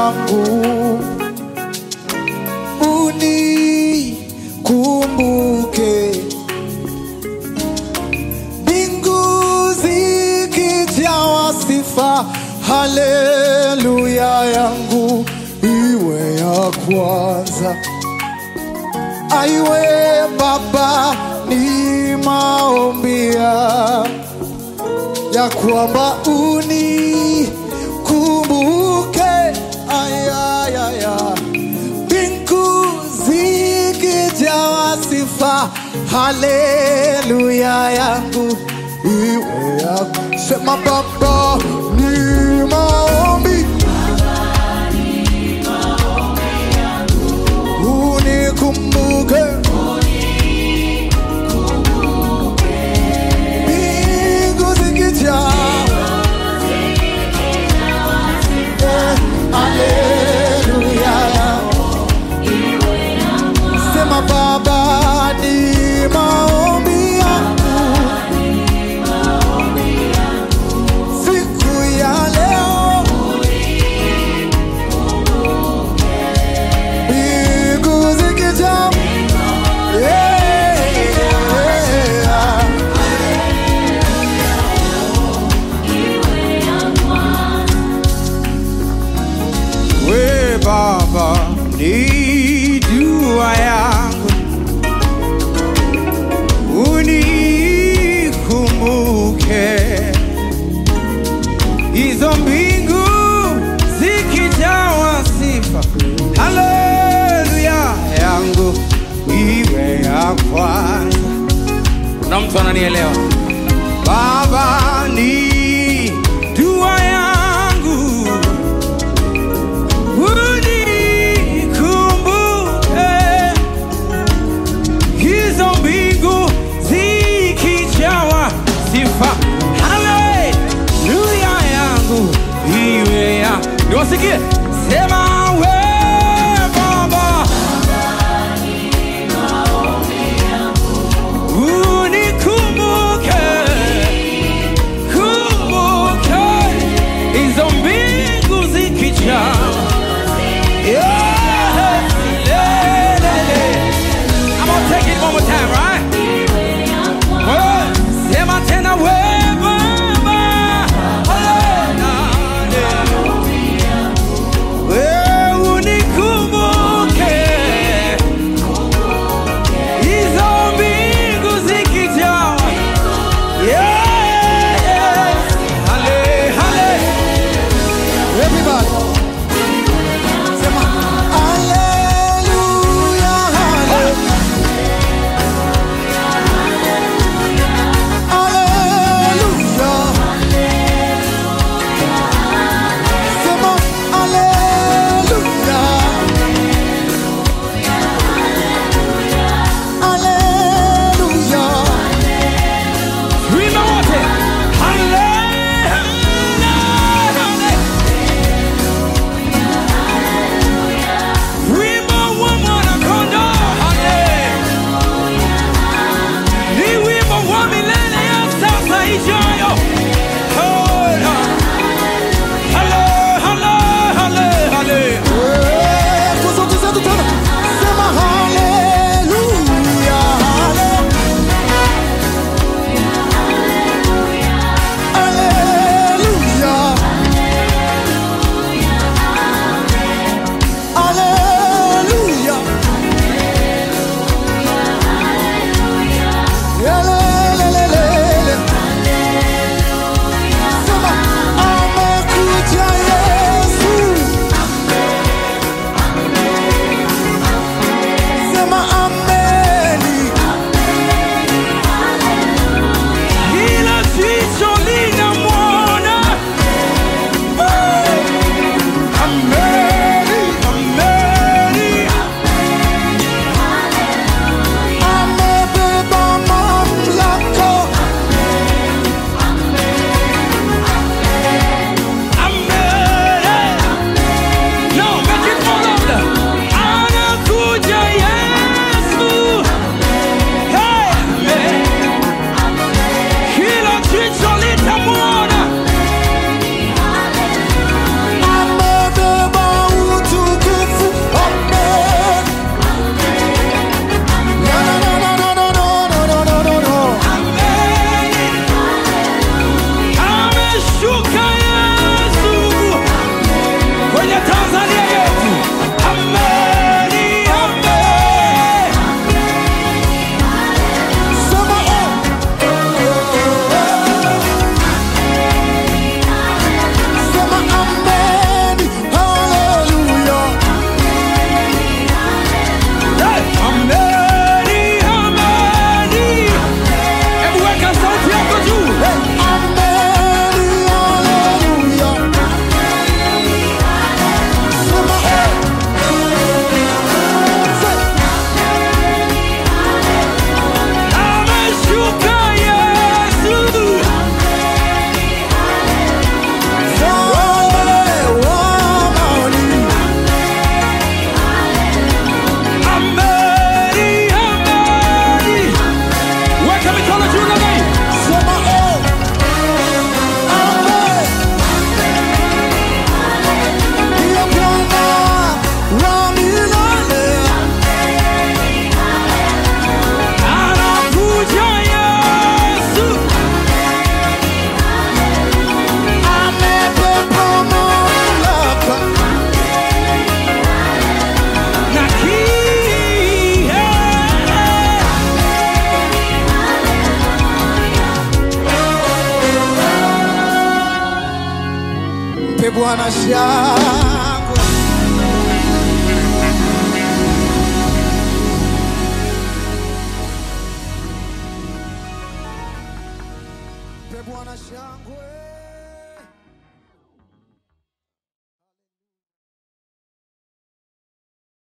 yangu unikumbuke mbingu zikijawa sifa haleluya yangu iwe ya kwanza aiwe baba ni maombia ya kwamba unikumbuke ayayaya mbingu zikijawa sifa haleluya yangu iwe ya sema baba ni maombi unikumbuke mbingu zikijaa Eh, haleluya sema baba ni maombi yangu siku ya leo mbingu zikijaa Yeah. We Baba, ni dua yangu unikumbuke, hizo mbingu zikijawa sifa, haleluya yangu iwe ya kwanza. Kuna mtu ananielewa? Baba, ni dua yangu unikumbuke hizo mbingu zikijawa sifa haleluya yangu iwe ya niwasikie sema we baba unikumbuke kumbuke hizo mbingu zikijawa Yeah. Yeah, yeah, yeah. I'm gonna take it one more time, right? Well, sema tena we Baba. Hallelujah. We Bwana shangwe. Mpe Bwana shangwe.